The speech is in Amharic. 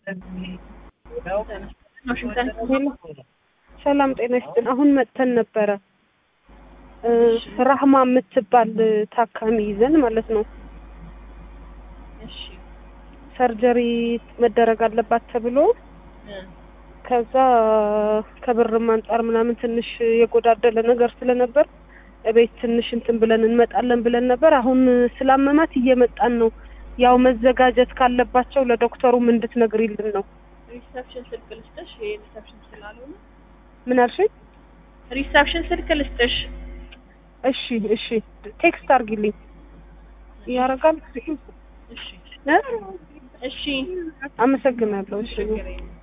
ዋሽንግተን ሰላም ጤና ይስጥን። አሁን መጥተን ነበረ እ ራህማ የምትባል ታካሚ ይዘን ማለት ነው። እሺ ሰርጀሪ መደረግ አለባት ተብሎ እ ከዛ ከብርም አንጻር ምናምን ትንሽ የጎዳደለ ነገር ስለነበር እቤት ትንሽ እንትን ብለን እንመጣለን ብለን ነበር። አሁን ስላመማት እየመጣን ነው። ያው መዘጋጀት ካለባቸው ለዶክተሩም እንድትነግሪልን ነው። ሪሰፕሽን ስልክ ልስጥሽ? ይሄ ሪሰፕሽን ስላልሆነ ምን አልሽኝ? ሪሰፕሽን ስልክ ልስጥሽ? እሺ እሺ፣ ቴክስት አድርጊልኝ። ያረጋል። እሺ እ? እሺ አመሰግናለሁ። እሺ ችግር የለም።